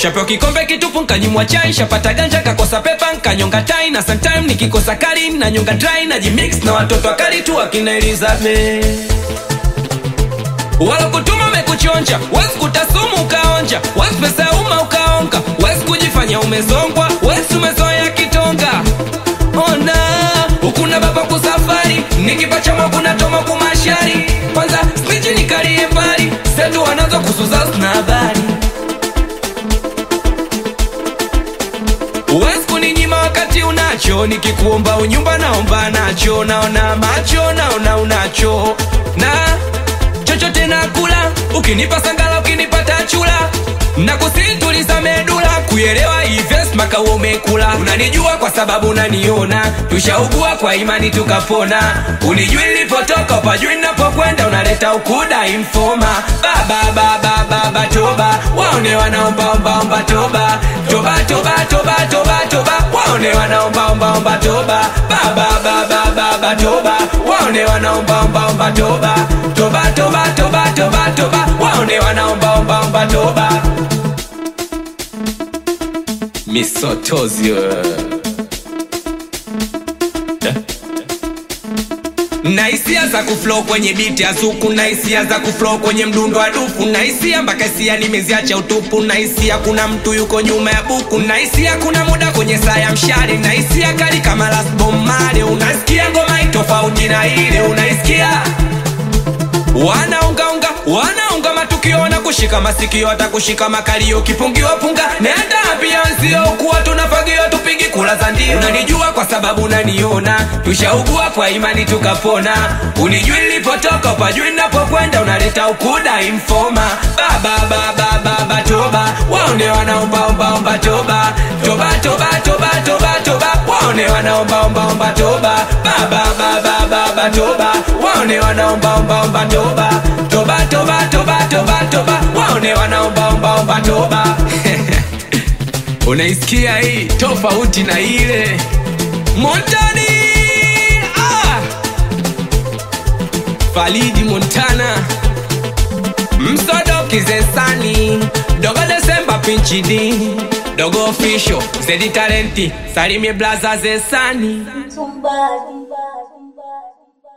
shapewa kikombe kitupu nkanyimwa chai shapata ganja kakosa pepa nkanyonga tai na sometime nikikosa kali na nyonga dry na jimix na watoto wakali tu akina Elizabeth wala kutuma mekuchonja wezi kutasumu ukaonja wezi pesa ya umma ukaonga wezi kujifanya umezongwa wezi umezoea kitonga ona ukuna baba kusafari nikipachama kuna toma kumashari kwanza spichi nikalie mbali setu wanazo kusuza na habari Uwezi kuninyima wakati unacho, nikikuomba unyumba naomba nacho, naona macho naona unacho na chochote nakula, ukinipa sangala, ukinipata chula na kusituliza medula, kuelewa hives maka umekula. Unanijua kwa sababu unaniona, tushaugua kwa imani tukapona. Unijui nilipotoka, upajui ninapokwenda, unaleta ukuda informa. Baba baba baba toba, waone wanaomba omba omba toba toba toba toba toba toba, waone wanaomba omba omba toba. Baba baba baba toba, waone wanaomba omba omba toba toba toba toba toba toba, waone wanaomba omba omba toba. Misotozio na hisia za kuflow kwenye biti ya zuku na hisia za kuflow kwenye mdundo wa dufu na hisia mpaka hisia nimeziacha utupu na hisia kuna mtu yuko nyuma ya buku na hisia kuna muda kwenye saa ya mshale na hisia kali kama Last Bomb Marley unasikia ngoma itofauti na ile unaisikia wanaungaunga wanaunga matukio wana kushika masikio hata kushika makalio kipungiwa punga nenda pia nzio kuwa tunafagiwa tupigi kula za ndio unanijua kwa sababu unaniona tushaugua kwa imani tukapona unijui nilipotoka upajui napokwenda unaleta ukuda informa baba baba baba toba waone wanaombaombaomba toba toba toba toba toba toba waone wanaombaombaomba toba baba baba baba toba waone wanaombaombaomba toba toba toba toba toba toba waone wanaombaombaomba toba unaisikia hii tofauti na ile montani ah! falidi montana msodoki zesani dogo desemba pinchidi dogo ofisho zedi talenti salimie blaza zesani Somebody.